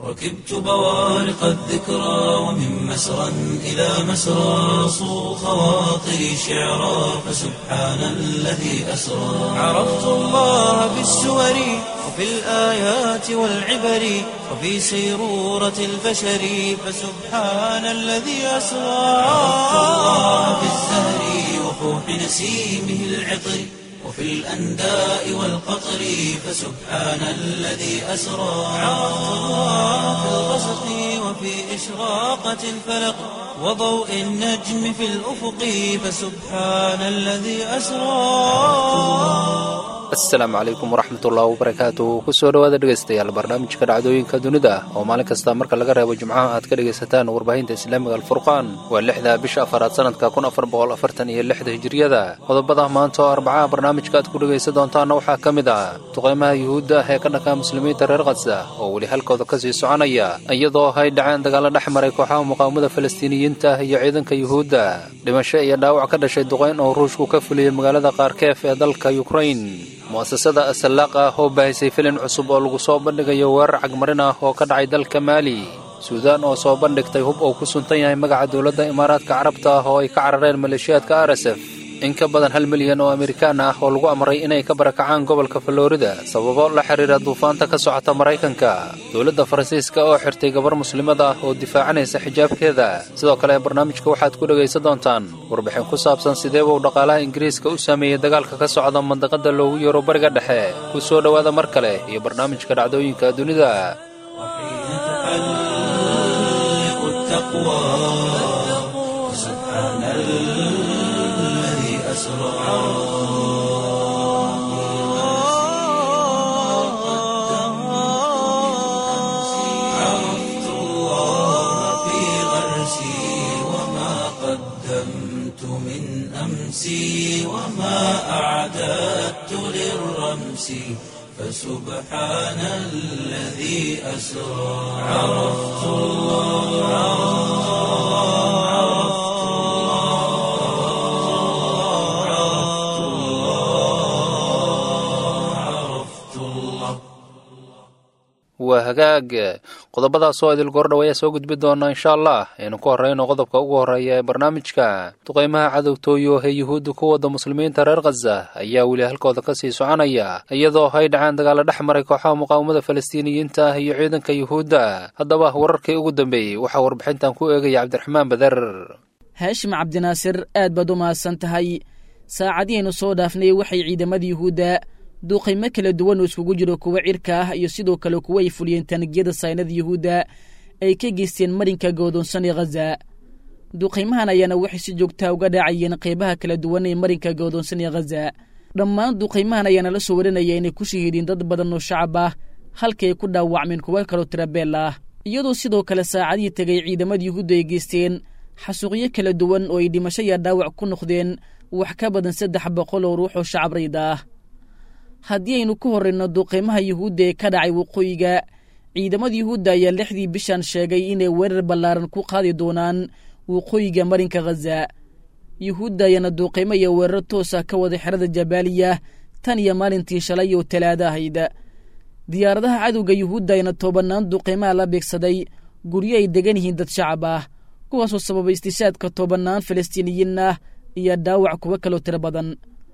ركبت بوارق الذكرى ومن مسرى إلى مسرى صو خواطري شعرا فسبحان الذي أسرى عرفت الله بالسور وفي الآيات والعبر وفي سيرورة البشر فسبحان الذي أسرى عرفت الله بالزهر وفوح نسيمه العطر وفي الأنداء والقطر فسبحان الذي أسرى عرفت الله في الغسق وفي إشراقة الفلق وضوء النجم في الأفق فسبحان الذي أسرى asalaamu calaykum waraxmatullahi wabarakaatu kusoo dhowaada dhegaystayaal barnaamijka dhacdooyinka dunida oo maalin kasta marka laga reebo jimcaha aad ka dhegaysataan warbaahinta islaamiga alfurqaan waa lixda bisha afaraad sanadka kun afar boqol afartan iyo lixda hijiriyada qodobada maanta oo arbacaha barnaamijka aad ku dhegaysan doontaanna waxaa ka mid ah duqaymaha yuhuudda ah ee ka dhanka muslimiinta reer khadsa oo weli halkooda kasii soconaya iyadoo ay dhaceen dagaalo dhex maray kooxaha muqaawamada falastiiniyiinta iyo ciidanka yuhuudda dhimasho iyo dhaawac ka dhashay duqayn oo ruushku ka fuliyey magaalada kaarkeef ee dalka yukrain mu'asasada asallaaq ah oo baahisay filin cusub oo lagu soo bandhigayo weerar cagmarin ah oo ka dhacay dalka maali suudaan oo soo bandhigtay hub uu ku suntan yahay magaca dowladda imaaraadka carabta ah oo ay ka carareen maleeshiyaadka arsf in ka badan hal milyan oo amerikaan ah oo lagu amray inay ka barakacaan gobolka florida sababo la xiriira duufaanta ka socota maraykanka dowladda faransiiska oo xirtay gabar muslimad ah oo difaacanaysa xijaabkeeda sidoo kale barnaamijka waxaad ku dhegaysan doontaan warbixin ku saabsan sidee buu dhaqaalaha ingiriiska u saameeyey dagaalka ka socda mandaqada loogu yeero bariga dhexe ku soo dhowaada mar kale iyo barnaamijka dhacdooyinka dunida عرفت الله في غرسي وما قدمت من أمسي وما أعددت للرمس فسبحان الذي أسرى عرفت الله عرفت الله عرفت الله عرفت الله waa hagaag qodobadaas oo idil goordhow ayaa soo gudbi doona insha allah aynu ku horreyno qodobka ugu horreeya ee barnaamijka duqaymaha cadowtooyo ee yuhuudda ku wadda muslimiinta reer khaza ayaa weli halkooda kasii soconaya iyadoo ay dhaceen dagaalo dhex maray kooxaha muqaawamada falastiiniyiinta ah iyo ciidanka yuhuudda haddaba wararkii ugu dambeeyey waxaa warbixintan ku eegaya cabdiraxmaan bader haashim cabdinaasir aad baad u mahadsan tahay saacadihiaynu soo dhaafnay waxay ciidamada yuhuudda duuqaymo kala duwan oo iskugu jiro kuwa cirka ah iyo sidoo kale kuwa ay fuliyeen taanigiyada saynada yuhuudda ay ka geysteen marinka godoonsan ee khaza duuqaymahan ayaana waxay si joogtaa uga dhaacayeen qaybaha kala duwan ee marinka godoonsan ee khaza dhammaan duuqaymahan ayaana la soo warinaya inay ku shahiideen dad badan oo shacab ah halkay ku dhaawacmeen kuwa kaloo tirabeel ah iyadoo sidoo kale saacadihii tegay ciidamada yuhuudda ay geysteen xasuuqyo kala duwan oo ay dhimasho iyo dhaawac ku noqdeen wax ka badan saddex boqol oo ruux oo shacab rayda ah haddii aynu ku horrayno duuqaymaha yuhuudda ee ka dhacay waqooyiga ciidamada yuhuudda ayaa lixdii bishan sheegay inay weerar ballaaran ku qaadi doonaan waqooyiga marinka khaza yuhuudda ayaana duuqaymo iyo weerar toosa ka wada xerada jabaaliya tan iyo maalintii shalay oo talaada ahayd diyaaradaha cadowga yuhuudda ayana toobannaan duuqaymaha la beegsaday guryo ay degan yihiin dad shacab ah kuwaasoo sababay istishaadka toobannaan falastiiniyiin ah iyo dhaawac kuwo kaloo tiro badan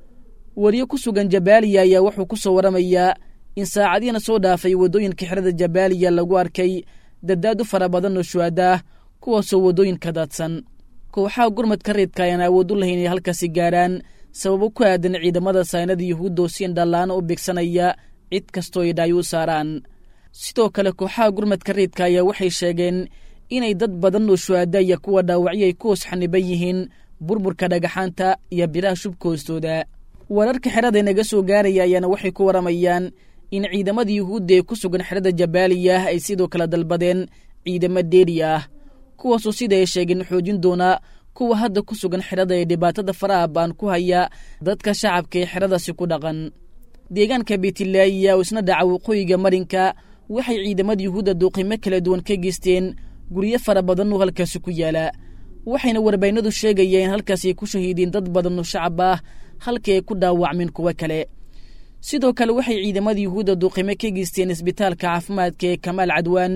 wariyo ku sugan jabaaliya ayaa wuxuu ku soo waramayaa in saacadiina soo dhaafay waddooyinka xerada jabaaliya lagu arkay dadaadu fara badan oo shuhada ah kuwaasoo waddooyinka daadsan kooxaha gurmadka reedka ayaan awood u lahayn inay halkaasi gaarhaan sababo ku aadan ciidamada saynada yuhuudda oo si indhallaana u beegsanaya cid kastoo ay dhaayo u saaraan sidoo kale kooxaha gurmadka reedka ayaa waxay sheegeen inay dad badan oo shuhada iyo kuwa dhaawacyo ay ku hoos xaniban yihiin burburka dhagaxaanta iyo biraha shubka hoostooda wararka xerada inaga soo gaaraya ayaana waxay ku waramayaan in ciidamada yuhuudda ee ku sugan xerada jabaaliya ay sidoo kale dalbadeen ciidamo deeri ah kuwaasoo sida ay sheegeen xoojin doona kuwa hadda ku sugan xerada ee dhibaatada faraha baan ku haya dadka shacabka ee xeradaasi ku dhaqan deegaanka beetilaayiya oo isna dhaca waqooyiga marinka waxay ciidamada yuhuudda duuqimo kala duwan ka geysteen guryo fara badan oo halkaasi ku yaala waxayna warbaynadu sheegayeen in halkaas ay ku shahiideen dad badan oo shacab ah halkii ay ku dhaawacmeen kuwo kale sidoo kale waxay ciidamada yuhuudda duuqimo ka geysteen isbitaalka caafimaadka ee kamaal cadwaan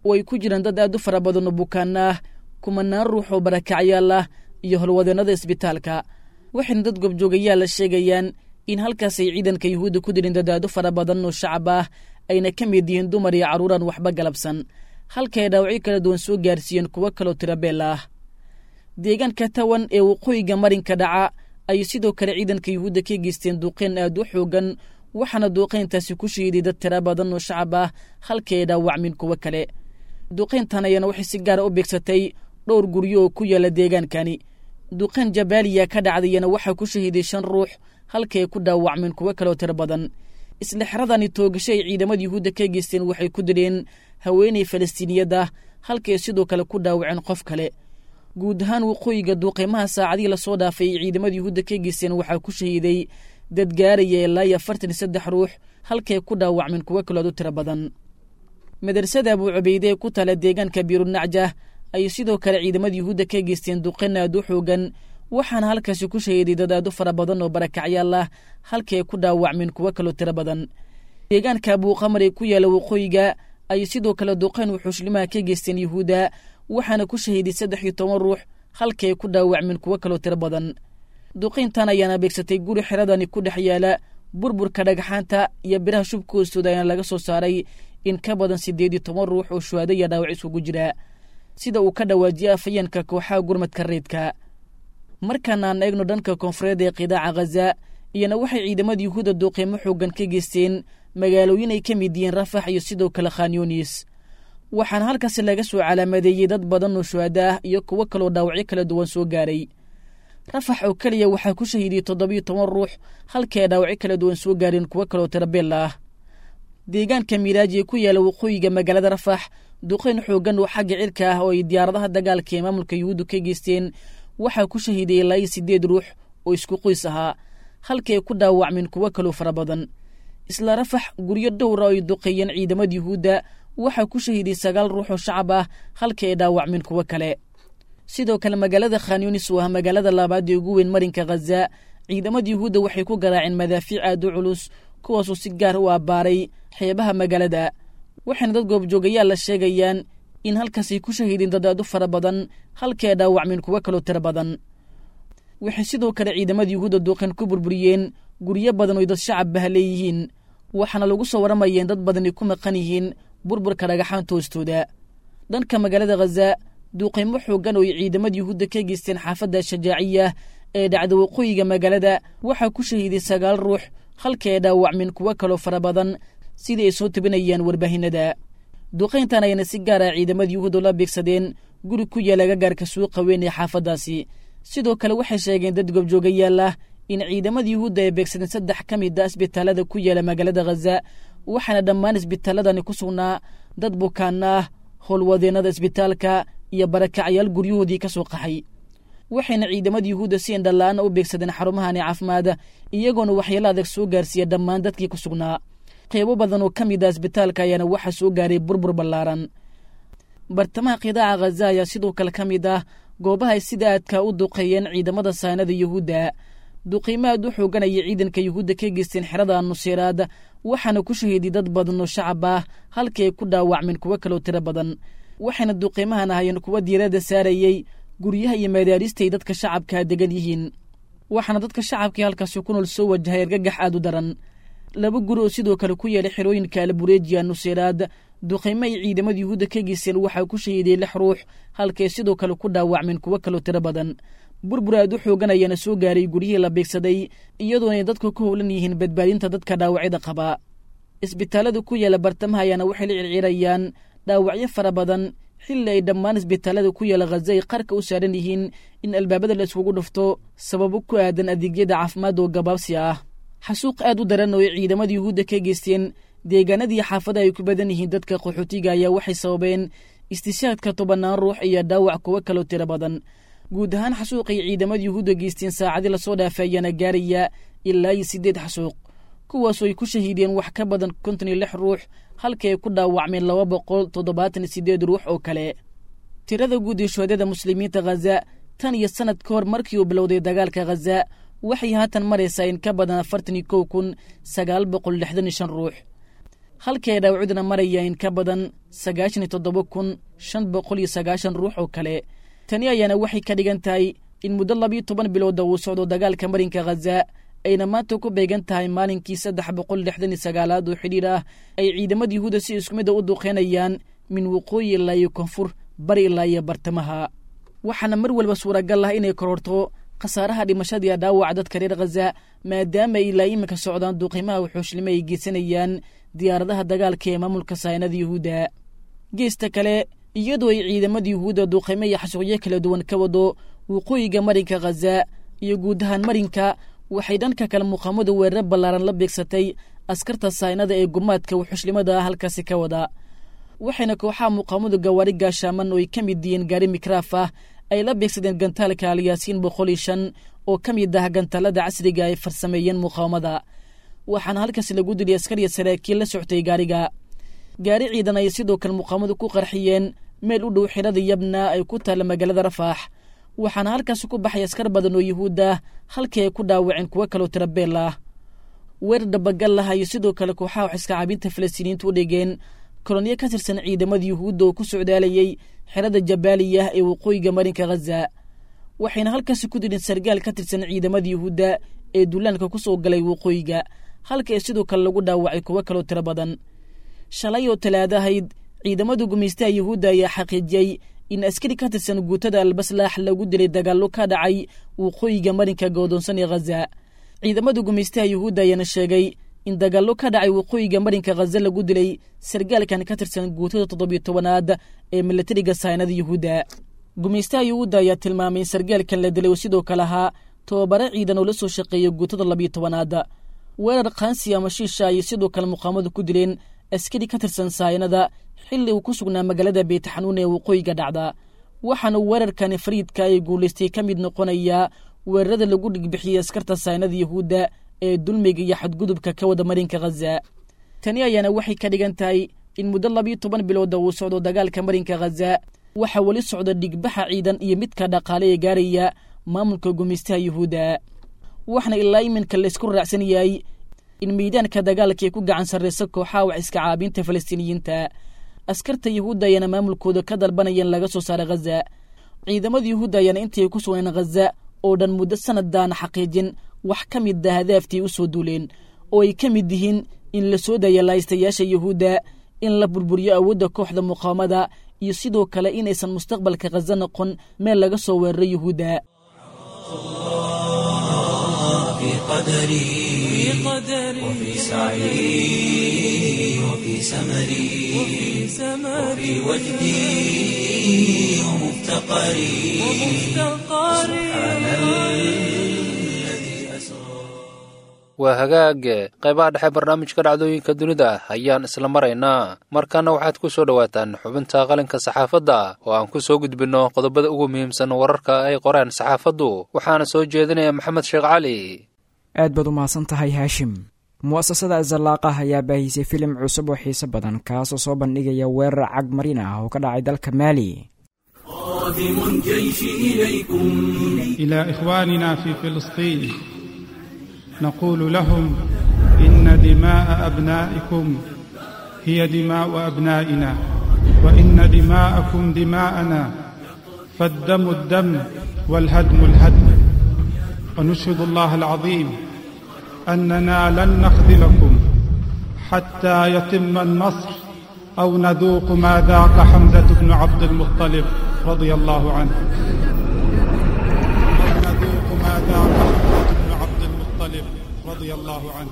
oo ay ku jiraan dad aad u fara badan oo bukaan ah kumanaan ruux oo barakacyaal ah iyo howlwadeennada isbitaalka waxayna dad gobjoogayaal la sheegayaan in halkaas ay ciidanka yuhuudda ku dirin dad aad u fara badan oo shacab ah ayna ka mid yihiin dumar iyo carruuraan waxba galabsan halka ay dhaawacyo kala duwan soo gaarsiiyeen kuwo kaloo tirabeel ah deegaanka tawan ee waqooyiga marinka dhaca ayay sidoo kale ciidanka yuhuudda ka geysteen duuqeen aad u xoogan waxaana duuqayntaasi ku shahiiday dad tira badan oo shacab ah halka ay dhaawacmin kuwo kale duuqayntan ayana waxay si gaara u beegsatay dhowr guryo oo ku yaala deegaankani duuqayn jabaaliya ka dhacdayana waxaa ku shahiiday shan ruux halka ay ku dhaawacmeen kuwo kaloo tiro badan isla xeradani toogasho ay ciidamada yuhuudda ka geysteen waxay ku dileen haweenay falastiiniyad ah halkaay sidoo kale ku dhaawaceen qof kale guud ahaan waqooyiga duuqeymaha saacadihii lasoo dhaafay ay ciidamada yuhuudda ka geysteen waxaa ku shahiiday dad gaaraya ilaa iyo afartan iyo saddex ruux halkay ku dhaawacmeen kuwo kalood u tiro badan madrasada abuu cubayde ee ku tala deegaanka biirunacjah ayay sidoo kale ciidamada yuhuudda ka geysteen duqeyn aad u xoogan waxaana halkaasi ku shahiiday dad aad u fara badan oo barakacyaal ah halkay ku dhaawacmeen kuwo kaloo tiro badan deegaanka abuuqamar ee ku yaala waqooyiga ayay sidoo kale duqeyn wuxuushlimaha ka geysteen yuhuudda waxaana ku shahiiday saddex iyo toban ruux halkay ku dhaawacmeen kuwo kaloo tiro badan duqayntan ayaana beegsatay guri xeradani ku dhex yaala burburka dhagxaanta iyo biraha shubka hoostooda ayaana laga soo saaray in ka badan siddeed iyo toban ruux oo shuhaado iyo dhaawac isugu jira sida uu ka dhawaajiyay afayeenka kooxaha gurmadka reedka markaana aan eegno dhanka koonfureed ee qidaaca khaza iyana waxay ciidamada yuhuudda duuqeymo xoogan ka geysteen magaalooyin ay ka mid yihiin rafax iyo sidoo kale khanyunis waxaana halkaasi laga soo calaamadeeyey dad badan oo shuhado ah iyo kuwo kaloo dhaawacyo kala duwan soo gaaray rafax oo keliya waxaa ku shahiidiyey toddobiyo toban ruux halkii ay dhaawacyo kala duwan soo gaareen kuwo kaloo tirabeel ah deegaanka miiraaji ee ku yaala waqooyiga magaalada rafax duqayn xoogan oo xagga cirka ah oo ay diyaaradaha dagaalka ee maamulka yuhuuddu ka geysteen waxaa ku shahiiday ilaa iyo siddeed ruux oo isku qoys ahaa halkii ay ku dhaawacmeen kuwo kaloo fara badan isla rafax guryo dhowra oo ay duqeeyeen ciidamada yuhuudda waxaa ku shahiiday sagaal ruux oo shacab ah halkii ay dhaawacmeen kuwo kale sidoo kale magaalada khanyunis oo ah magaalada labaad ee ugu weyn marinka khaza ciidamada yuhuudda waxay ku garaaceen madaafiic aad u culus kuwaasoo si gaar u abbaaray xeebaha magaalada waxayna dad goobjoogayaal la sheegayaan in halkaasay ku shahiideen dad aad u fara badan halkii ay dhaawacmeen kuwo kaloo tiro badan waxay sidoo kale ciidamada yuhuudda duuqeen ku burburiyeen guryo badan oy dad shacabbaha leeyihiin waxaana lagu soo warramayeen dad badanay ku maqan yihiin burburka dhagaxaanta hoostooda dhanka magaalada khaza duuqeymo xoogan oo ay ciidamada yuhuudda ka geysteen xaafadda shajaaciya ee dhacda waqooyiga magaalada waxaa ku shahiiday sagaal ruux halkii ay dhaawacmeen kuwo kaloo fara badan sidii ay soo tabinayaan warbaahinada duqayntan ayana si gaara ciidamada yuhuudda la beegsadeen guri ku yaala gagaarka suuqa weyn ee xaafaddaasi sidoo kale waxay sheegeen dad goobjoogayaal ah in ciidamada yuhuudda ay beegsadeen saddex ka mid a isbitaalada ku yaala magaalada khaza waxaana dhammaan isbitaaladani ku sugnaa dad bukaana ah howlwadeennada isbitaalka iyo barakacyaal guryahoodii ka soo qaxay waxayna ciidamada yuhuudda si indhala-aana u beegsadeen xarumahani caafimaada iyagoona waxyaalo adag soo gaarsiiya dhammaan dadkii ku sugnaa qeybo badan oo ka mid ah isbitaalka ayaana waxaa soo gaaray burbur ballaaran bartamaha qidaaca khaza ayaa sidoo kale ka mid ah goobaha ay sida aadka u duqeeyeen ciidamada saanada yuhuudda duqiimo aad u xooganaya ciidanka yuhuudda ka geysteen xerada nuseeraad waxaana ku shahiiday dad badan oo shacab ah halkii ay ku dhaawacmeen kuwo kaloo tiro badan waxayna duqiimahan ahayeen kuwa diiradda saarayey guryaha iyo madaaristay dadka shacabkaa degan yihiin waxaana dadka shacabkii halkaasi ku nool soo wajahay argagax aad u daran laba guri oo sidoo kale ku yeelay xerooyinka albureejiya nuseeraad duqaymo ay ciidamada yuhuudda ka geysteen waxaa ku shahiiday lix ruux halkay sidoo kale ku dhaawacmeen kuwo kaloo tiro badan burbur aad u xoogan ayaana soo gaaray guryihii la beegsaday iyadoona ay dadku ka howlan yihiin badbaadinta dadka dhaawacyada qabaa isbitaalada ku yaala bartamaha ayaana waxay la circirayaan dhaawacyo fara badan xilli ay dhammaan isbitaalada ku yaala khaza ay qarka u saaran yihiin in albaabada la iskugu dhufto sababo ku aadan adeegyada caafimaad oo gabaabsi ah xasuuq aad u daran oo ay ciidamada yuhuudda ka geysteen deegaanadii xaafadaha ay ku badan yihiin dadka qaxootiga ayaa waxay sababeen istishaadka tobannaan ruux iyo dhaawac kuwo kaloo tiro badan guud ahaan xasuuqay ciidamada yuhuudda geysteen saacadii lasoo dhaafay ayaana gaaraya ilaa iyo siddeed xasuuq kuwaasoo ay ku shahiideen wax ka badan konton iyo lix ruux halkii ay ku dhaawacmeen laba boqol toddobaatan iyo siddeed ruux oo kale tirada guud ee shuhadada muslimiinta khaza tan iyo sannad ka hor markii uu bilowday dagaalka khaza waxay haatan maraysaa in ka badan afartan iyo kow kun sagaal boqol lixdan iyo shan ruux halkii ay dhaawacduna maraya in ka badan sagaashan iyo toddoba kun shan boqol iyo sagaashan ruux oo kale tani ayaana waxay ka dhigan tahay in muddo labiyo toban bilooda uu socdo dagaalka marinka khaza ayna maanta ku beegan tahay maalinkii saddex boqol lixdan iyo sagaalaad oo xidhiir ah ay ciidamada yuhuudda si isku mid a u duqeynayaan min waqooyi ilaa iyo koonfur bari ilaa iyo bartamaha waxaana mar walba suuragal ah inay kororto khasaaraha dhimashadiiya dhaawaca dadka reer khaza maadaama ay ilaa iminka socdaan duuqiimaha wuxuushlimo ay geysanayaan diyaaradaha dagaalka ee maamulka saynada yuhuudda geesta kale iyadoo ay ciidamada yuhuudda duuqiimo iyo xasuuqyo kala duwan ka wado waqooyiga marinka khaza iyo guud ahaan marinka waxay dhanka kale muqaamadu weeraro ballaaran la beegsatay askarta saynada ee gumaadka wuxushlimada ah halkaasi ka wada waxayna kooxaha muqaamadu gawaari gaashaaman oo ay ka mid yihiin gaari mikraaf ah ay la beegsadeen gantaalka alyaasiin boqol iyo shan oo ka mid ah gantaalada casriga ay farsameeyeen muqaawamada waxaana halkaasi lagu diliyay askariya saraakiil la soctay gaariga gaari ciidan ay sidoo kale muqaamadu ku qarxiyeen meel u dhow xirada yabna ay ku taalla magaalada rafaax waxaana halkaasi ku baxay askar badan oo yuhuud ah halkii ay ku dhaawaceen kuwo kaloo tirabeel ah weerar dhabagal ah iyo sidoo kale kooxaha wax iska caabinta falastiiniyiintu u dhigeen kolonyo ka tirsan ciidamada yuhuudda oo ku socdaalayay xerada jabaaliya ee waqooyiga marinka khaza waxayna halkaasi ku dileen sargaal ka tirsan ciidamada yuhuudda ee duulaanka ku soo galay waqooyiga halka ee sidoo kale lagu dhaawacay kuwo kaloo tiro badan shalay oo talaada ahayd ciidamada gumaystaha yuhuudda ayaa xaqiijiyey in askari ka tirsan guutada albaslaax lagu dilay dagaallo ka dhacay waqooyiga marinka goodoonsan ee khaza ciidamada gumaystaha yuhuudda ayaana sheegay in dagaallo ka dhacay waqooyiga marinka khaza lagu dilay sargaalkan ka tirsan guutada toddobiyo tobanaad ee milatariga saynada yuhuudda gumaystaha yuhuudda ayaa tilmaamay in sargaalkan la dilay oo sidoo kale ahaa tobabare ciidan oo la soo shaqeeya guutada labiyo tobanaad weerar khansi ama shiisha ayay sidoo kale muqaamadu ku dileen askari ka tirsan saynada xilli uu ku sugnaa magaalada beytxanuun ee waqooyiga dhacda waxaana weerarkani fariidka ay guulaystay ka mid noqonayaa weerarada lagu dhigbixiyey askarta saynada yuhuudda ee dulmiga iyo xadgudubka ka wada marinka khaza tani ayaana waxay ka dhigan tahay in muddo labiyo toban bilooda uu socdo dagaalka marinka khaza waxaa weli socda dhigbaxa ciidan iyo midka dhaqaale ee gaaraya maamulka gumaystaha yuhuudda waxaana ilaa iminka laysku raacsan yahay in miidaanka dagaalka ay ku gacan sarraysa kooxaha wax iska caabinta falastiiniyiinta askarta yuhuudda ayaana maamulkooda ka dalbanayeen laga soo saara khaza ciidamada yuhuudda ayaana intay ku sugneen khaza oo dhan muddo sanadaana xaqiijin wax ka mid a hadaaftii u soo duuleen oo ay ka mid yihiin in la soo daya lahaystayaasha yuhuudda in la burburiyo awoodda kooxda muqaawamada iyo sidoo kale inaysan mustaqbalka khaza noqon meel laga soo weeraro yuhuudda في قدري وفي سعي وفي سمري وفي وجدي ومفتقري سبحان الذي أسرى waa hagaage qaybaha dhexe barnaamijka dhacdooyinka dunida ayaan isla maraynaa markaana waxaad ku soo dhowaataan xubinta qalinka saxaafadda oo aan ku soo gudbinno qodobada ugu muhiimsan wararka ay qoreen saxaafaddu waxaana soo jeedinaya maxamed sheekh cali aad baad u mahadsan tahay haashim mu'asasada azalaaqah ayaa baahisay filim cusub oo xiise badan kaasoo soo bandhigaya weerar cag marin ah oo ka dhacay dalka maali قادم الجيش إليكم إلى إخواننا في فلسطين نقول لهم إن دماء أبنائكم هي دماء أبنائنا وإن دماءكم دماءنا فالدم الدم والهدم الهدم ونشهد الله العظيم أننا لن نخذلكم حتى يتم النصر أو نذوق ما ذاق حمزة بن عبد المطلب رضي الله عنه أو نذوق ما ذاق حمزة بن عبد المطلب رضي الله عنه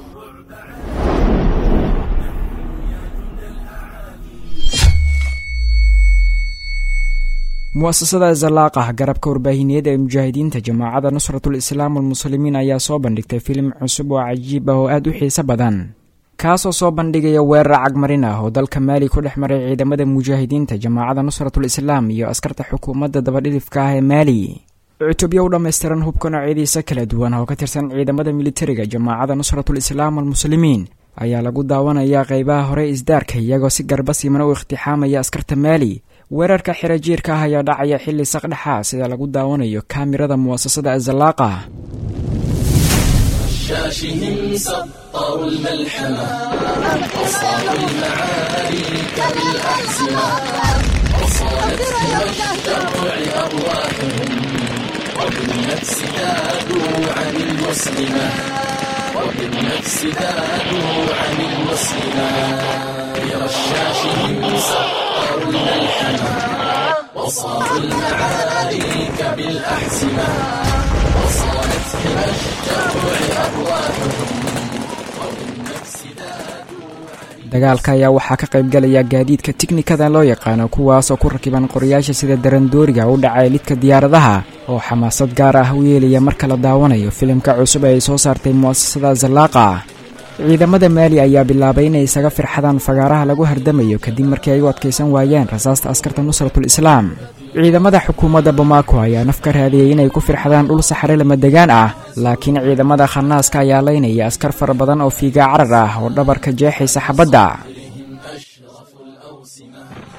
mu'asasada azalaaqah garabka warbaahineed ee mujaahidiinta jamaacadda nusratul islaam walmuslimiin ayaa soo bandhigtay filim cusub oo cajiib ah oo aad u xiise badan kaasoo soo bandhigaya weerar cagmarin ah oo dalka maali ku dhex maray ciidamada mujaahidiinta jamaacadda nusratul islaam iyo askarta xukuumadda dabadhidifka ah ee maali cutubyo u dhammaystiran hubka noocyadiisa kala duwan oo ka tirsan ciidamada militariga jamaacadda nusratul islaam walmuslimiin ayaa lagu daawanayaa qaybaha hore isdaarka iyagoo si garba siimana u iktixaamaya askarta maali weerarka xira jiirka ah ayaa dhacaya xilli saqdhexa sida lagu daawanayo kaamirada mu'asasada azalaaqa برشاشهم سطروا الملحمة وصاروا المعارك بالأحزمة وصارت إلى الشرع أرواحهم وبالنفس ذادوا عن المسلمة وبالنفس ذادوا عن المسلمة برشاشهم سطروا الملحمة وصاروا المعارك بالأحزمة وصارت حمى الشرع أرواحهم وبالنفس ذادوا dagaalka ayaa waxaa ka qayb galaya gaadiidka tiknikada loo yaqaano kuwaasoo ku rakiban qorayaasha sida darandooriga u dhacay lidka diyaaradaha oo xamaasad gaar ah u yeelaya marka la daawanayo filimka cusub ee ay soo saartay mu'asasada zallaaqa ciidamada maali ayaa bilaabay inay isaga firxadaan fagaaraha lagu hardamayo kadib markii ay u adkaysan waayeen rasaasta askarta nusratul islaam ciidamada xukuumadda bamako ayaa naf ka raadiyey inay ku firxadaan dhul saxare lamadegaan ah laakiin ciidamada khanaaska ayaa laynaya askar fara badan oo fiigaa carar ah oo dhabarka jeexaysa xabadda أشرف الأوسمة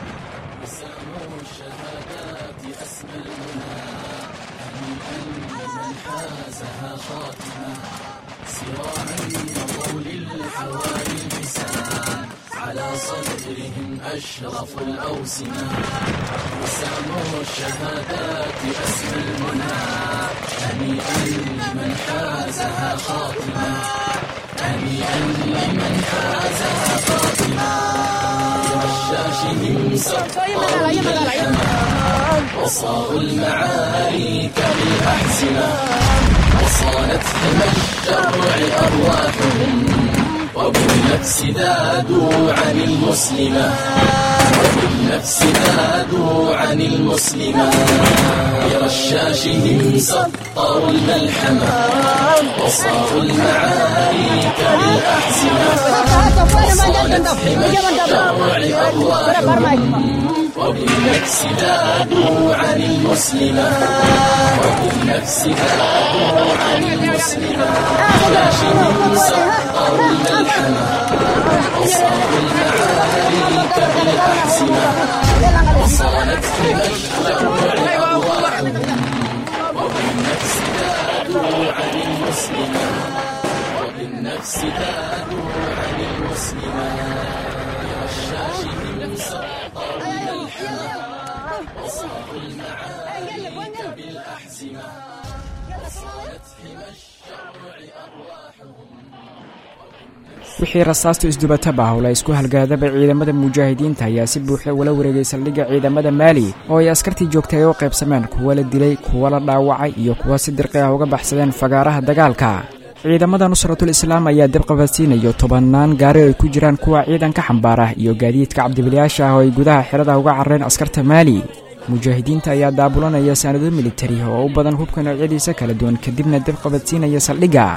وساموا الشهادات أسمى المنى هنيئا لمن حازها خاتمة سراعا مضوا للحواري اللسان على صدرهم أشرف الأوسمة وساموا الشهادات أسمى المنى هنيئا لمن حازها خاتمة هنيئا لمن حازها خاتمة برشاشهم سطروا الملحمة وصاروا المعارك بالأحزمة وصانت حمى الشرع أرواحهم وبالنفس ذادوا عن المسلمة وبالنفس ذادوا عن المسلمة برشاشهم سطروا الملحمة وصاروا المعارك بالأحزمة وصانت حمى الشرع أرواحهم وبالنفس ذادوا عن المسلمة وبالنفس ذادوا عن المسلمة برشاشهم سطروا الملحمة وصاروا المعارك بالأحزمة وصانت حمى الشرع أرواحهم وبالنفس ذادوا عن المسلمة وبالنفس ذادوا عن المسلمة برشاشهم سطروا الملحمة وصاروا المعارك بالأحزمة وصانت حمى الشرع أرواحهم wixii rasaastu isdubataba howla isku halgaadaba ciidamada mujaahidiinta ayaa si buuxda ula wareegay saldhigga ciidamada maali oo ay askartii joogtay ay u qaybsameen kuwa la dilay kuwa la dhaawacay iyo kuwa si dirqi ah uga baxsadeen fagaaraha dagaalka ciidamada nusratul islaam ayaa dabqabadsiinayo tobannaan gaari ay ku jiraan kuwa ciidanka xambaara iyo gaadiidka cabdibilayaasha ah oo ay gudaha xerada uga carareen askarta maali mujaahidiinta ayaa daabulanaya saanado militari oo u badan hubka noocyadiisa kala duwan kadibna dabqabadsiinaya saldhigga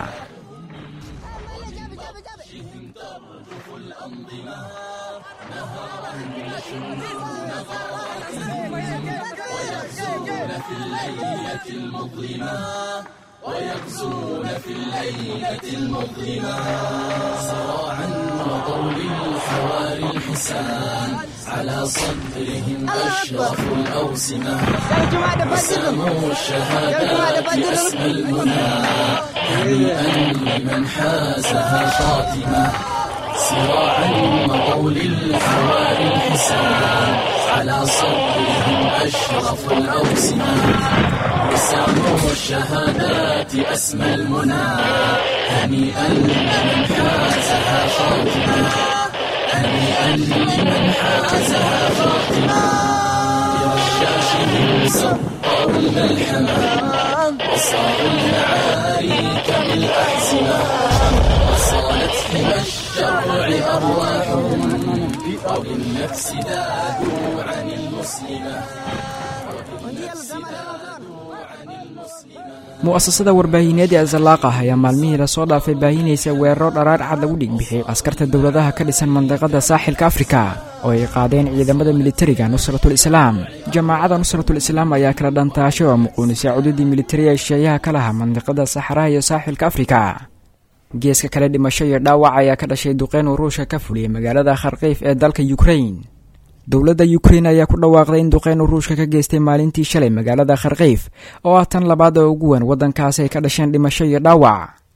ويغزون في الليلة المظلمة سراعا مضوا للحواري الحسان على صدرهم أشرف الأوسمة وساموا الشهادات أسمى المنى هنيئا لمن حازها خاتمة سراعا مضوا للحواري الحسان على صدرهم أشرف الأوسمة وساموا الشهادات أسمى المنى هنيئا لمن حازها خاتمة هنيئا لمن حازها خاتمة برشاشهم سطروا الملحمة وصاروا المعارك بالأحزمة وصانت حمى الشرع أرواحهم وبالنفس ذادوا عن المسلمة وبالنفس ذادوا عن المسلمة mu'asasada warbaahineed ee zalaaqah ayaa maalmihii lasoo dhaafay baahinaysa weeraro dharaar cad lagu dhigbixiyey askarta dowladaha ka dhisan mandiqada saaxilka afrika oo ay qaadeen ciidamada militariga nusratul islaam jamaacada nusratul islaam ayaa kala dhantaashay oo muquunisay cududii militariga shisheeyaha ka laha mandiqada saxaraha iyo saaxilka afrika geeska kale dhimasho iyo dhaawac ayaa ka dhashay duqeyn uu ruushka ka fuliyey magaalada kharkiif ee dalka yukrain dowladda yukrain ayaa ku dhawaaqday in duqeyn uu ruushka ka geystay maalintii shalay magaalada kharkiif oo ah tan labaad oo ugu weyn waddankaasi ay ka dhasheen dhimasho iyo dhaawac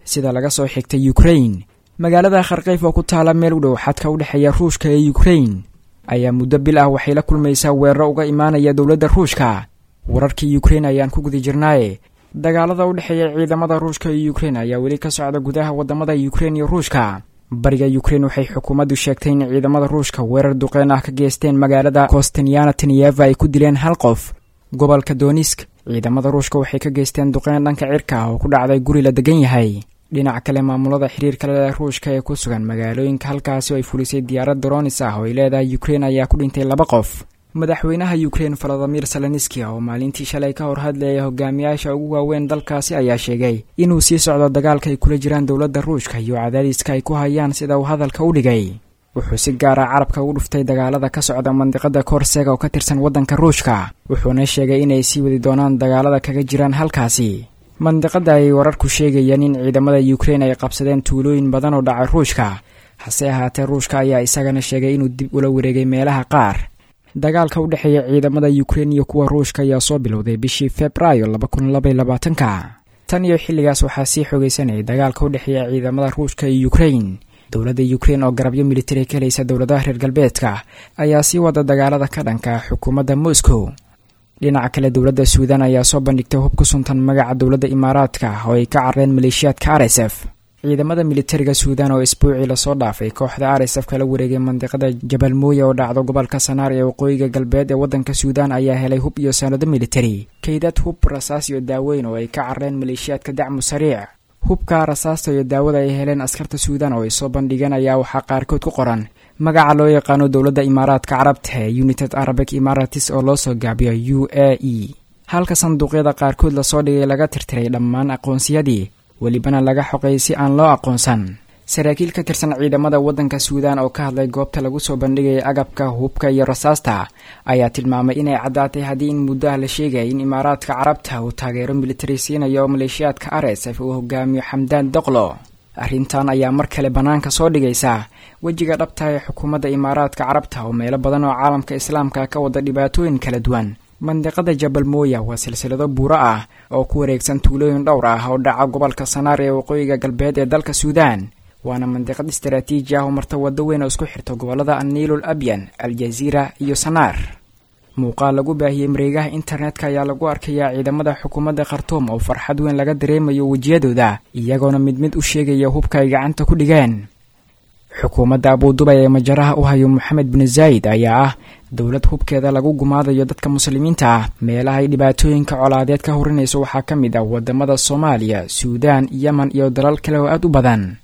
sida laga soo xigtay ukrain magaalada kharkayf oo ku taala meel u dhow xadka u dhexeeya ruushka ee ukrain ayaa muddo bil ah waxay la kulmaysaa weeraro uga imaanaya dowladda ruushka wararkii ukrain ayaan ku guda jirnaaye dagaalada u dhexeeya ciidamada ruushka iyo ukrain ayaa weli ka socda gudaha wadamada ukrain iyo ruushka bariga ukrain waxay xukuumaddu sheegtay in ciidamada ruushka weerar duqeen ah ka geysteen magaalada kostanyana teniyeva ay ku dileen hal qof gobolka donisk ciidamada ruushka waxay ka geysteen duqeen dhanka cirka ah oo ku dhacday guri la degan yahay dhinaca kale maamulada xiriirka leh ruushka ee ku sugan magaalooyinka halkaasi oo ay fulisay diyaarad doronis ah oo ay leedahay ukrain ayaa ku dhintay laba qof madaxweynaha ukrain valadimir salenski oo maalintii shalay ka hor hadlayay hogaamiyaasha ugu waaweyn dalkaasi ayaa sheegay inuu sii socdo dagaalka ay kula jiraan dowladda ruushka iyo cadaadiska ay ku hayaan sida uu hadalka u dhigay wuxuu si gaara carabka ugu dhuftay dagaalada ka socda mandiqada korsega oo ka tirsan waddanka ruushka wuxuuna sheegay inay sii wadi doonaan dagaalada kaga jiraan halkaasi mandiqada ay wararku sheegayaan in ciidamada ukrain ay qabsadeen tuulooyin badan oo dhacay ruushka hase ahaatee ruushka ayaa isagana sheegay inuu dib ula wareegay meelaha qaar dagaalka u dhexeeya ciidamada ukrain iyo kuwa ruushka ayaa soo bilowday bishii februaayo laba kun labaiy labaatanka tan iyo xilligaas waxaa sii xoogaysanayay dagaalka u dhexeeya ciidamada ruushka iyo ukrain dowladda ukrain oo garabyo militari ka helaysa dowladaha reer galbeedka ayaa sii wada dagaalada ka dhanka xukuumadda moscow dhinaca kale dowladda suudan ayaa soo bandhigtay hub ku suntan magaca dowladda imaaraadka oo ay ka carreen maleeshiyaadka r s f ciidamada militariga suudan oo isbuucii lasoo dhaafay kooxda r s f kala wareegay mandiqada jabal mooya oo dhacdo gobolka sanaar ee waqooyiga galbeed ee waddanka suudan ayaa helay hub iyo sanado militari kaydad hub rasaas iyo daaweyn oo ay ka carreen maleeshiyaadka dacmu sariic hubka rasaasta iyo daawada ay heleen askarta suudan oo ay soo bandhigeen ayaa waxaa qaarkood ku qoran magaca loo yaqaano dowladda imaaraadka carabta ee united arabic imaratis oo loo soo gaabiyo u a e halka sanduuqyada qaarkood lasoo dhigay laga tirtiray dhammaan aqoonsiyadii welibana laga xoqay si aan loo aqoonsan saraakiil ka tirsan ciidamada waddanka suudan oo ka hadlay goobta lagu soo bandhigaya agabka hubka iyo rasaasta ayaa tilmaamay inay caddaatay haddii in muddo ah la sheegaya in imaaraadka carabta uu taageero militari siinayo maleeshiyaadka r s f uu hogaamiyo xamdaan doqlo arrintan ayaa mar kale bannaanka soo dhigaysa wejiga dhabta ee xukuumadda imaaraadka carabta oo meelo badan oo caalamka islaamka ka wada dhibaatooyin kala duwan mandiqada jabal mooya waa silsilado buuro ah oo ku wareegsan tuulooyin dhowr ah oo dhaca gobolka sanaar ee waqooyiga galbeed ee dalka suudan waana mandiqad istaraatiiji ah oo marta waddo weyn oo isku xirta gobollada aniilul abyan aljaziira iyo sanaar muuqaal lagu baahiyey mareegaha internetka ayaa lagu arkayaa ciidamada xukuumadda khartuum oo farxad weyn laga dareemayo wejiyadooda iyagoona mid mid u sheegaya hubka ay gacanta ku dhigeen xukuumadda abuudubay ee majaraha u hayo moxamed bin zaayid ayaa ah dowlad hubkeeda lagu gumaadayo dadka muslimiinta ah meelaha ay dhibaatooyinka colaadeed ka horinayso waxaa ka mid ah wadamada soomaaliya suudaan yemen iyo dalal kale oo aad u badan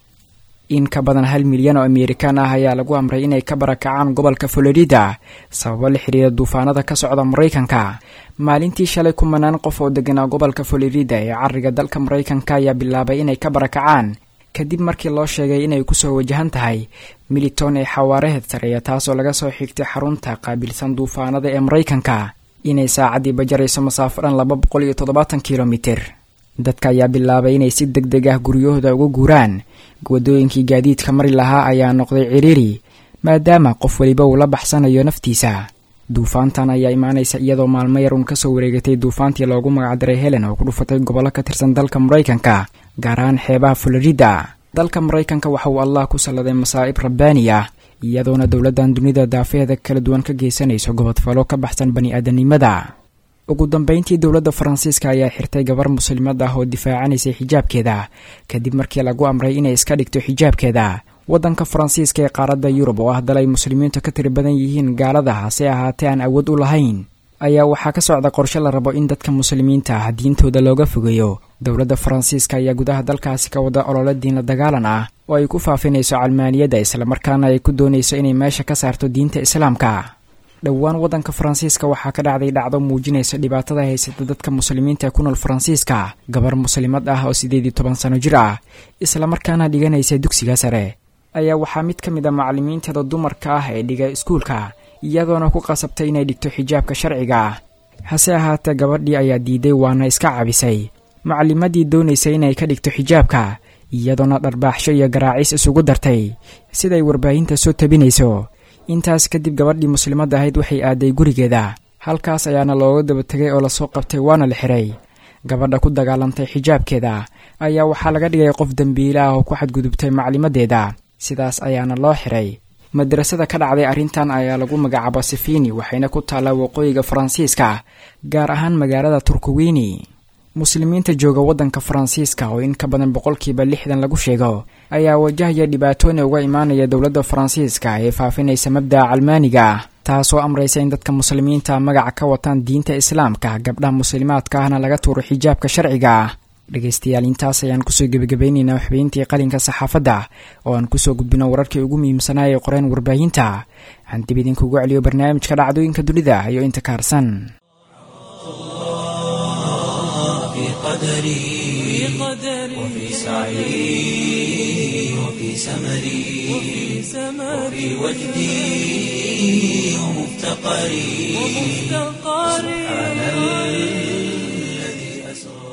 in ka badan hal milyan oo amerikan ah ayaa lagu amray inay ka barakacaan gobolka florida sababo la xiriira duufaanada ka socda maraykanka maalintii shalay kumanaan qof oo deganaa gobolka florida ee cariga dalka maraykanka ayaa bilaabay inay ka barakacaan kadib markii loo sheegay inay kusoo wajahan tahay militon ee xawaaraheed sareeya taasoo laga soo xigtay xarunta qaabilsan duufaanada ee maraykanka inay saacaddii bajarayso masaafo dhan laba boqol iyo toddobaatan kilomitir dadka ayaa bilaabay inay si deg deg ah guryahooda uga guuraan wadooyinkii gaadiidka mari lahaa ayaa noqday ciriiri maadaama qof weliba uu la baxsanayo naftiisa duufaantan ayaa imaanaysa iyadoo maalmo yar uun kasoo wareegatay duufaantii loogu magacdaray helen oo ku dhufatay gobollo ka tirsan dalka maraykanka gaar ahaan xeebaha florida dalka maraykanka waxa uu allah ku salladay masaa'ib rabbaani ah iyadoona dowladdan dunida daafeeda kala duwan ka geysanayso gobodfalo ka baxsan bani-aadanimada ugu dambeyntii dowladda faransiiska ayaa xirtay gabar muslimad ah oo difaacanaysay xijaabkeeda kadib markii lagu amray inay iska dhigto xijaabkeeda waddanka faransiiska ee qaaradda yurub oo ah dal ay muslimiintu ka tiri badan yihiin gaalada hase ahaatee aan awood u lahayn ayaa waxaa ka socda qorshe la rabo in dadka muslimiinta ah diintooda looga fogeeyo dowladda faransiiska ayaa gudaha dalkaasi ka wada olole diinla dagaalan ah oo ay ku faafinayso calmaaniyadda islamarkaana ay ku doonayso inay meesha ka saarto diinta islaamka dhowaan waddanka faransiiska waxaa ka dhacday dhacdo muujinaysa dhibaatada haysata dadka muslimiinta ee ku nool faransiiska gabar muslimad ah oo siddeed iyo toban sano jir ah islamarkaana dhiganaysa dugsiga sare ayaa waxaa mid ka mid a macallimiinteeda dumarka ah ee dhiga iskuulka iyadoona ku qasabtay inay dhigto xijaabka sharciga ah hase ahaatee gabadhii ayaa diiday waana iska cabisay macallimadii doonaysay inay ka dhigto xijaabka iyadoona dharbaaxsho iyo garaacis isugu dartay siday warbaahinta soo tabinayso intaas kadib gabadhii muslimadda ahayd waxay aaday gurigeeda halkaas ayaana looga daba tegay oo lasoo qabtay waana la xiray gabadha ku dagaalantay xijaabkeeda ayaa waxaa laga dhigay qof dembiile ah oo ku xadgudubtay maclimadeeda sidaas ayaana loo xiray madrasada ka dhacday arrintan ayaa lagu magacaaba sifini waxayna ku taallaa waqooyiga faransiiska gaar ahaan magaalada turkuwini muslimiinta jooga waddanka faransiiska oo in ka badan boqolkiiba lixdan lagu sheego ayaa wajahaya dhibaatooyin uga imaanaya dowladda faransiiska ee faafinaysa mabda'a calmaaniga ah taasoo amraysa in dadka muslimiinta magaca ka wataan diinta islaamka gabdhaha muslimaadka ahna laga tuuro xijaabka sharciga ah dhegaystayaal intaas ayaan kusoo gebagabaynaynaa waxbeyntii qalinka saxaafadda oo aan kusoo gudbino wararkii ugu muhiimsanaa ee qoreen warbaahinta aan dib idinkugu celiyo barnaamijka dhacdooyinka dunida iyo inta ka harsan في قدري وفي سعي وفي سمري وفي وجدي ومفتقري سبحان الذي أسرى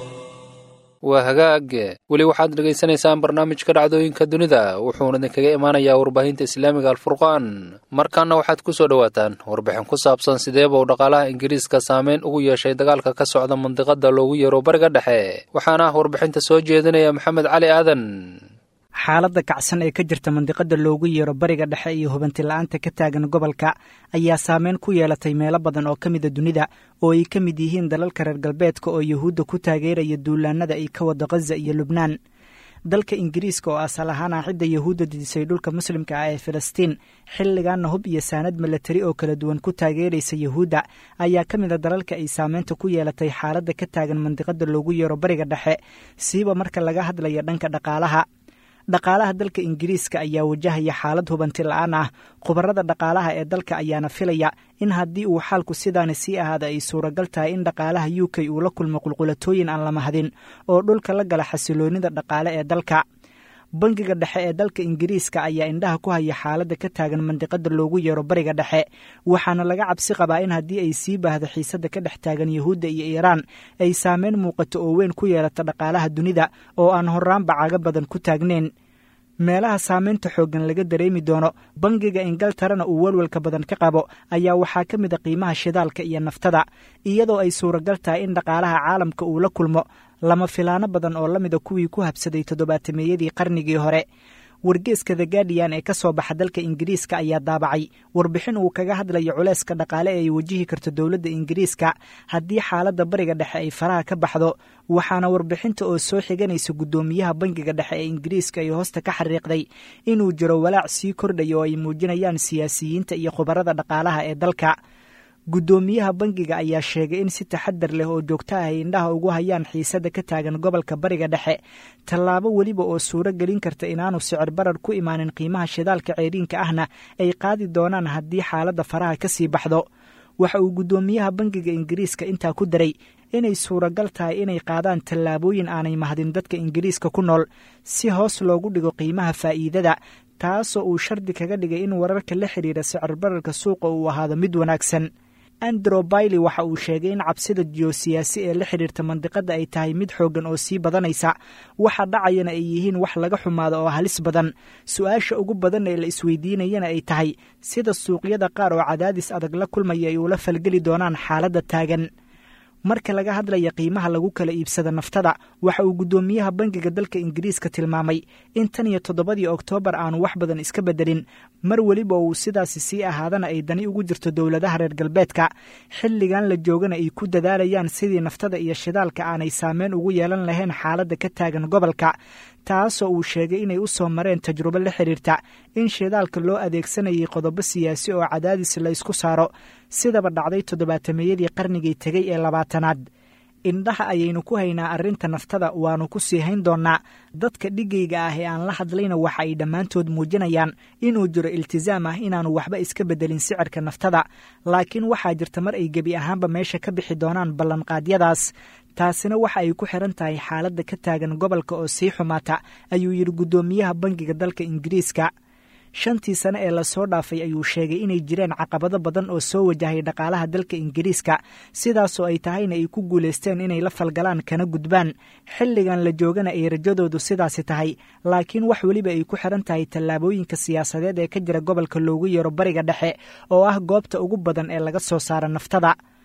waa hagaag weli waxaad dhegaysanaysaan barnaamijka dhacdooyinka dunida wuxuuna idinkaga imaanayaa warbaahinta islaamiga alfurqaan markaana waxaad ku soo dhowaataan warbixin ku saabsan sideeba uu dhaqaalaha ingiriiska saameyn ugu yeeshay dagaalka ka socda mandiqada loogu yeero bariga dhexe waxaana ah warbixinta soo jeedinaya maxamed cali aadan xaaladda kacsan ee ka jirta mandiqada loogu yeero bariga dhexe iyo hubanti la-aanta ka taagan gobolka ayaa saameyn ku yeelatay meelo badan oo ka mida dunida oo ay ka mid yihiin dalalka reer galbeedka oo yuhuudda ku taageeraya duulaanada ay ka wada khaza iyo lubnaan dalka ingiriiska oo asal ahaan ah cidda yuhuudda didisay dhulka muslimka ah ee filistiin xilligaana hub iyo saanad milatari oo kala duwan ku taageeraysa yuhuudda ayaa ka mid a dalalka ay saameynta ku yeelatay xaaladda ka taagan mandiqada loogu yeero bariga dhexe siiba marka laga hadlaya dhanka dhaqaalaha dhaqaalaha dalka ingiriiska ayaa wajahaya xaalad hubanti la-aan ah khubarada dhaqaalaha ee dalka ayaana filaya in haddii uu xaalku sidaani sii ahaada ay suuragal tahay in dhaqaalaha u k uu la kulmo qulqulatooyin aan la mahadin oo dhulka la gala xasiloonida dhaqaale ee dalka bangiga dhexe ee dalka ingiriiska ayaa indhaha ku haya xaaladda ka taagan mandiqada loogu yeero bariga dhexe waxaana laga cabsi qabaa in haddii ay sii baahdo xiisadda ka dhex taagan yuhuudda iyo iiraan ay saameyn muuqato oo weyn ku yeelato dhaqaalaha dunida oo aan horraanba caga badan ku taagnayn meelaha saameynta xooggan laga dareemi doono bangiga ingiltarana uu welwelka badan ka qabo ayaa waxaa ka mid a qiimaha shidaalka iyo naftada iyadoo ay suuragal tahay in dhaqaalaha caalamka uu la kulmo lama filaano badan oo la mida kuwii ku habsaday toddobaatameeyadii qarnigii hore wargeeska the guardian ee ka soo baxa dalka ingiriiska ayaa daabacay warbixin uu kaga hadlayo culeyska dhaqaale ee ay wajihi karto dowladda ingiriiska haddii xaaladda bariga dhexe ay faraha ka baxdo waxaana warbixinta oo soo xiganaysa guddoomiyaha bangiga dhexe ee ingiriiska ay hoosta ka xariiqday inuu jiro walaac sii kordhaya oo ay muujinayaan siyaasiyiinta iyo khubarada dhaqaalaha ee dalka guddoomiyaha bangiga ayaa sheegay in si taxadar leh oo joogto ah ay indhaha ugu hayaan xiisadda ka taagan gobolka bariga dhexe tallaabo weliba oo suuro gelin karta inaanu sicir barar ku imaanin qiimaha shidaalka ceeriinka ahna ay qaadi doonaan haddii xaaladda faraha ka sii baxdo waxa uu guddoomiyaha bangiga ingiriiska intaa ku daray inay suuragal tahay inay qaadaan tallaabooyin aanay mahadin dadka ingiriiska ku nool si hoos loogu dhigo qiimaha faa'iidada taasoo uu shardi kaga dhigay in wararka la xidhiira sicir bararka suuqa uu ahaado mid wanaagsan andrew bailey waxa uu sheegay in cabsida jiyosiyaasi ee la xidhiirta mandiqada ay tahay mid xooggan oo sii badanaysa waxa dhacayana ay yihiin wax laga xumaado oo halis badan su-aasha ugu badan ee la isweydiinayana ay tahay sida suuqyada qaar oo cadaadis adag la kulmaya ay ula falgeli doonaan xaaladda taagan marka laga hadlaya qiimaha lagu kala iibsada naftada waxa uu guddoomiyaha bangiga dalka ingiriiska tilmaamay in tan iyo toddobadii oktoobar aanu wax badan iska bedelin mar weliba uu sidaasi sii ahaadana ay dani ugu jirto dowladaha reer galbeedka xilligan la joogana ay ku dadaalayaan sidii naftada iyo shidaalka aanay saameyn ugu yeelan lahayn xaaladda ka taagan gobolka taasoo uu sheegay inay u soo mareen tajrubo la xidhiirta in shidaalka loo adeegsanayay qodobo siyaasi oo cadaadis la ysku saaro sidaba dhacday toddobaatameeyadii qarnigii tegey ee labaatanaad indhaha ayaynu ku haynaa arrinta naftada waannu ku sii hayn doonnaa dadka dhigayga ah ee aan la hadlayna waxa ay dhammaantood muujinayaan inuu jiro iltisaam ah inaannu waxba iska beddelin sicirka naftada laakiin waxaa jirta mar ay gebi ahaanba meesha ka bixi doonaan ballanqaadyadaas taasina waxa ay ku xiran tahay xaaladda ka taagan gobolka oo sii xumaata ayuu yidhi guddoomiyaha bangiga dalka ingiriiska shantii sane ee lasoo dhaafay ayuu sheegay inay jireen caqabado badan oo soo wajahay dhaqaalaha dalka ingiriiska sidaasoo ay tahayna ay ku guulaysteen inay la falgalaan kana gudbaan xilligan la joogana ay rajadoodu sidaasi tahay laakiin wax weliba ay ku xiran tahay tallaabooyinka siyaasadeed ee ka jira gobolka loogu yeero bariga dhexe oo ah goobta ugu badan ee laga soo saara naftada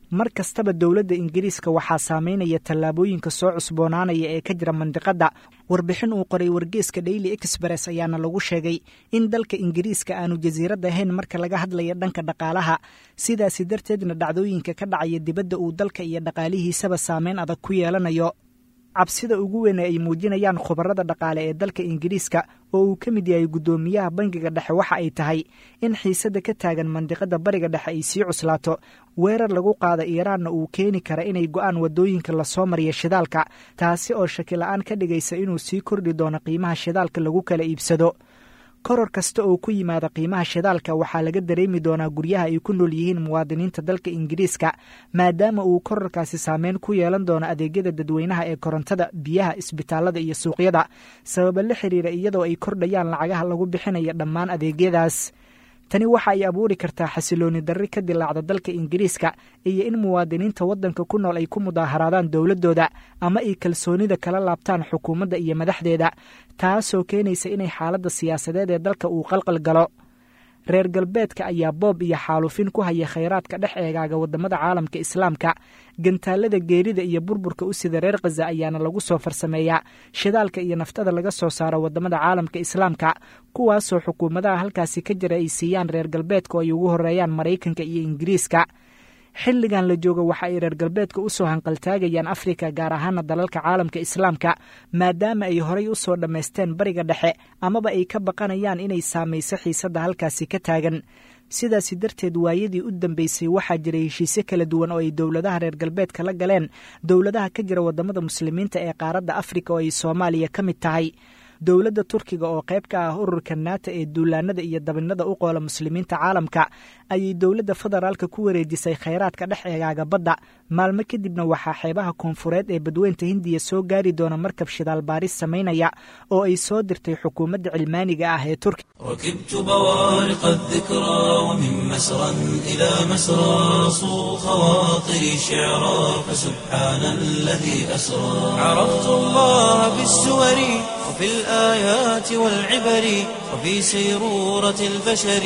mar kastaba dowladda ingiriiska waxaa saameynaya tallaabooyinka soo cusboonaanaya ee ka jira mandiqadda warbixin uu qoray wargeeska daily express ayaana lagu sheegay in dalka ingiriiska aanu jasiirad ahayn marka laga hadlaya dhanka dhaqaalaha sidaasi darteedna dhacdooyinka ka dhacaya dibadda uu dalka iyo dhaqaalihiisaba saameyn adag ku yeelanayo cabsida ugu weyne ay muujinayaan khubarada dhaqaale ee dalka ingiriiska oo uu ka mid yahay guddoomiyaha bangiga dhexe waxa ay tahay in xiisadda ka taagan mandiqada bariga dhexe ay sii cuslaato weerar lagu qaada iiraanna uu keeni kara inay go'aan waddooyinka lasoo mariya shidaalka taasi oo shakila-aan ka dhigaysa inuu sii kordhi doono qiimaha shidaalka lagu kala iibsado koror kasta oo ku yimaada qiimaha shidaalka waxaa laga dareemi doonaa guryaha ay ku nool yihiin muwaadiniinta dalka ingiriiska maadaama uu kororkaasi saameyn ku yeelan doono adeegyada dadweynaha ee korontada biyaha isbitaalada iyo suuqyada sababa la xiriira iyadoo ay kordhayaan lacagaha lagu bixinaya dhammaan adeegyadaas tani waxa ay abuuri kartaa xasilooni darri ka dilaacda dalka ingiriiska iyo in muwaadiniinta waddanka ku nool ay ku mudaaharaadaan dowladdooda ama ay kalsoonida kala laabtaan xukuumadda iyo madaxdeeda taasoo keenaysa inay xaaladda siyaasadeed ee dalka uu qalqal galo reer galbeedka ayaa boob iyo xaalufin ku haya khayraadka dhex eegaaga waddamada caalamka islaamka gantaalada geerida iyo burburka u sida reer khaza ayaana lagu soo farsameeyaa shidaalka iyo naftada laga soo saaro waddamada caalamka islaamka kuwaasoo xukuumadaha halkaasi ka jira ay siiyaan reer galbeedka oo ay ugu horeeyaan maraykanka iyo ingiriiska xilligan la joogo waxa ay reer galbeedka u soo hanqaltaagayaan afrika gaar ahaana dalalka caalamka islaamka maadaama ay horay u soo dhammaysteen bariga dhexe amaba ay ka baqanayaan inay saamayso xiisadda halkaasi ka taagan sidaasi darteed waayadii u dambeysay waxaa jiray heshiisyo kala duwan oo ay dowladaha reer galbeedka la galeen dowladaha ka jira waddamada muslimiinta ee qaaradda afrika oo ay soomaaliya ka mid tahay dowladda turkiga oo qayb ka ah ururka naata ee duulaanada iyo dabinada u qoola muslimiinta caalamka ayay dowladda federaalka ku wareejisay khayraadka dhex eegaaga badda maalmo kadibna waxaa xeebaha koonfureed ee badweynta hindiya soo gaari doona markab shidaal baaris samaynaya oo ay soo dirtay xukuumadda cilmaaniga ah ee turkiga ركبت بوارق الذكرى ومن مسرى إلى مسرى صو خواطري شعرا فسبحان الذي أسرى عرفت الله بالسور وفي الآيات والعبر وفي سيرورة البشر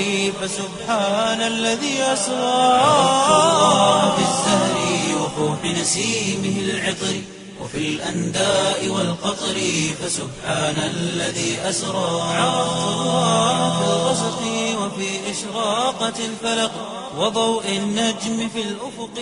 فسبحان الذي أسرى عرفت الله بالزهر وفوح نسيمه العطر وفي الأنداء والقطر فسبحان الذي أسرى عرفت الله في الغسق وفي إشراقة الفلق وضوء النجم في الأفق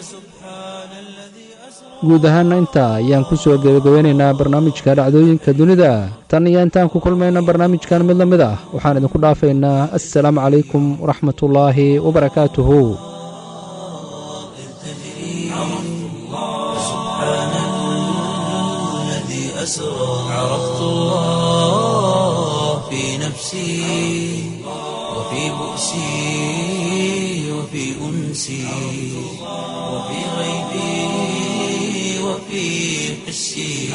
فسبحان الذي أسرى guud ahaana intaa ayaan ku soo gebagabeynaynaa barnaamijka dhacdooyinka dunida tan iyo intaan ku kulmayna barnaamijkan mid la mid ah waxaan idinku dhaafaynaa assalaamu calaykum waraxmatullaahi wabarakaatuhu الذي أسرى عرفت الله في نفسي وفي بؤسي وفي أنسي وفي غيبي وفي حسي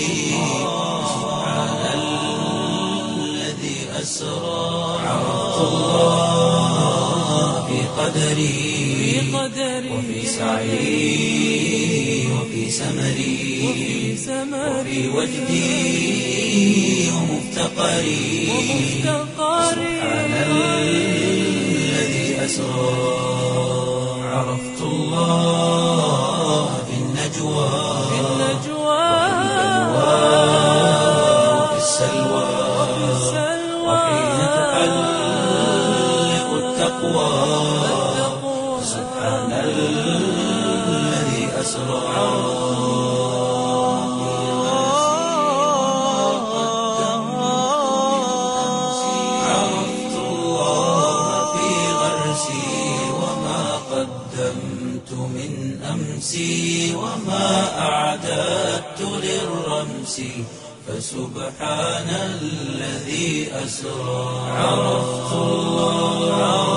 سبحان الذي أسرى عرفت الله في قدري وفي سعي وفي سمري وفي وجدي ومفتقري سبحان الذي أسرى عرفت الله في النجوى وفي السلوى وحين تحلق التقوى سبحان الذي أسرى عرفت الله في غرسي وما قدمت من أمسي وما أعددت للرمس فسبحان الذي أسرى عرفت الله